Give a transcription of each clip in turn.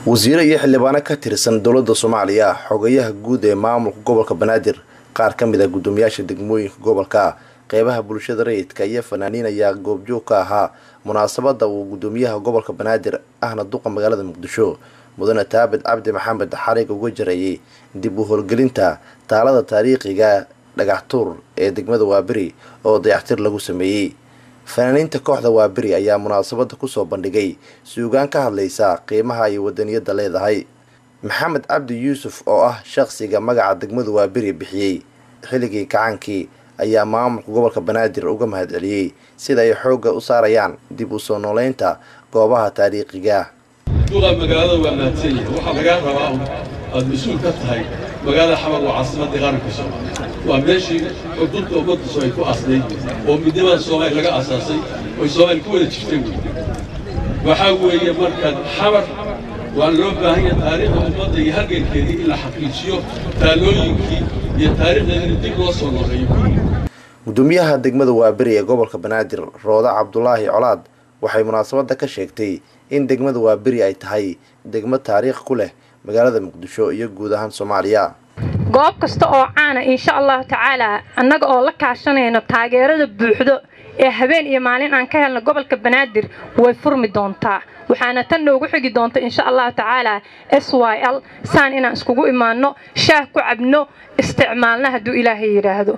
wasiire iyo xildhibaano ka tirsan dowladda soomaaliya xogayaha guud ee maamulka gobolka banaadir qaar ka mid a guddoomiyaasha degmooyinka gobolka qeybaha bulshada rayidka iyo fanaaniin ayaa goobjoog ka ahaa munaasabada uu guddoomiyaha gobolka banaadir ahna duqa magaalada muqdisho mudane taabid cabdi maxamed xarig uga jarayay dib u howlgelinta taalada taariikhiga dhagaxtuur ee degmada waaberi oo dayactir lagu sameeyey fanaaniinta kooxda waaberi ayaa munaasabada kusoo bandhigay suugaan ka hadlaysa qiimaha ay wadaniyada leedahay maxamed cabdi yuusuf oo ah shaqsiga magaca degmada waaberi bixiyey xilligii kacaankii ayaa maamulka gobolka banaadir uga mahadceliyey sida ay xoogga u saarayaan dib u soo nooleynta goobaha taariikhiga duqa magaalada waa mahadsan yahay waxaa lagaa rabaa aad mas-uul ka tahay magaalada xamar waa caasimadii qaranka soomaaliya waa meeshii xudunta ummaddiisu ay ku asnayd oo midnimada soomaaliya laga asaasay oy soomaaliya ku wada jirtay wey waxaa weeye marka xamar waa loo baahan yahay taariikhda ummadda iyo halgankeedii in la xaqiijiyo taalooyinkii iyo taariikhdeedina dib loo soo nooleeyo guddoomiyaha degmada waaberi ee gobolka banaadir rooda cabdulaahi colaad waxay munaasabada ka sheegtay in degmada waaberi ay tahay degmo taariikh ku leh magaalada muqdisho iyo guud ahaan soomaaliya goob kasta oo caana insha allahu tacaalaa annaga oo la kaashanayno taageerada buuxdo ee habeen iyo maalin aan ka helno gobolka banaadir way furmi doontaa waxaana tan noogu xigi doonta insha allahu tacaalaa s y l saan inaan iskugu imaanno shaah ku cabno isticmaalna hadduu ilaahay yidhaahdo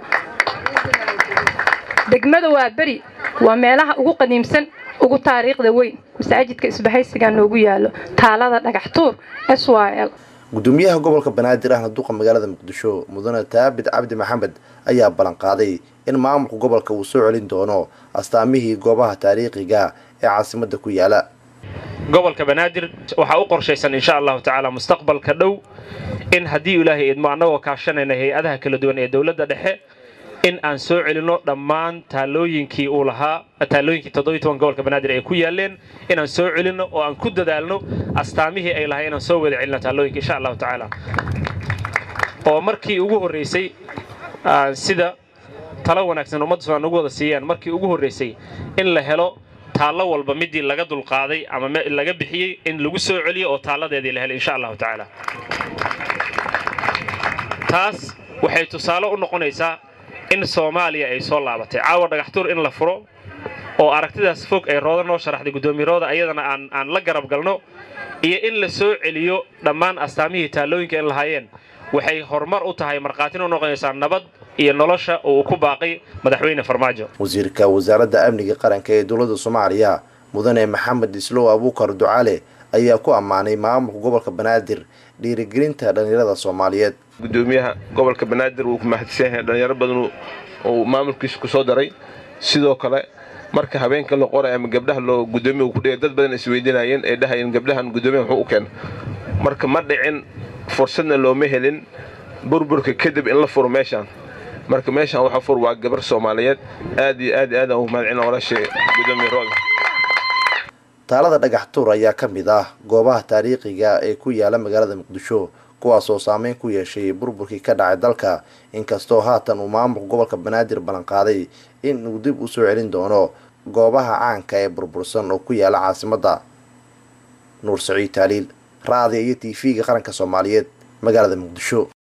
degmada waa beri waa meelaha ugu qadiimsan ugu taariikhda weyn masaajidka isbahaysigaa noogu yaalo taalada dhagaxtuur s y l guddoomiyaha gobolka banaadir ahna duqa magaalada muqdisho mudane taabid cabdi maxamed ayaa ballanqaaday in maamulka gobolka uu soo celin doono astaamihii goobaha taariikhiga ee caasimada ku yaala gobolka banaadir waxaa u qorshaysan insha allahu tacaala mustaqbalka dhow in haddii ilaahay idmo annagoo kaashanayna hay-adaha kala duwan ee dowladda dhexe in aan soo celinno dhammaan taalooyinkii uu lahaa taalooyinkii toddobiy toban gobolka banaadir ay ku yaaleen inaan soo celinno oo aan ku dadaalno astaamihii ay lahay inaan soo wada celino taalooyinka insha allahu tacaala oo markii ugu horraysay sida talo wanaagsan ummadda somaal nagu wada siiyaan markii ugu horraysay in la helo taallo walba midii laga dulqaaday ama laga bixiyey in lagu soo celiyo oo taalladeedii la helay insha allahu tacaala taas waxay tusaale u noqonaysaa in soomaaliya ay soo laabatay caawa dhagaxtuur in la furo oo aragtidaas fog ay rooda noo sharaxday guddoomirooda ayadana aan la garab galno iyo in la soo celiyo dhammaan astaamihii taallooyinka in lahaayeen waxay horumar u tahay markhaatina u noqonaysaa nabad iyo nolosha oo uu ku baaqay madaxweyne farmaajo wasiirka wasaaradda amniga qaranka ee dowladda soomaaliya mudane maxamed islow abuukar ducaale ayaa ku ammaanay maamulka gobolka banaadir dhiirigelinta dhallinyarada soomaaliyeed guddoomiyaha gobolka banaadir wuu ku mahadsan yahay dhallinyaro badan uu maamulkiisa ku soo daray sidoo kale marka habeenka la qoray ama gabdhaha loo gudoomiya uu ku dhigay dad badan isweydiinayeen ee dhahayeen gabdhahan guddoomiya muxuu u keena marka ma dhicin fursadna looma helin burburka kadib in la furo meeshaan marka meeshaan waxa fur waa gabar soomaaliyeed aad iyo aad aad aan ugu mahadcelina walaashay guddoomiya rooda taalada dhagaxtuur ayaa ka mid ah goobaha taariikhiga ee ku yaala magaalada muqdisho kuwaasoo saameyn ku yeeshay burburkii ka dhacay dalka inkastoo haatan uu maamulka gobolka banaadir ballanqaaday in uu dib u soo celin doono goobaha caanka ee burbursan oo ku yaala caasimadda nuur saciid taaliil raadiya iyo t v-ga qaranka soomaaliyeed magaalada muqdisho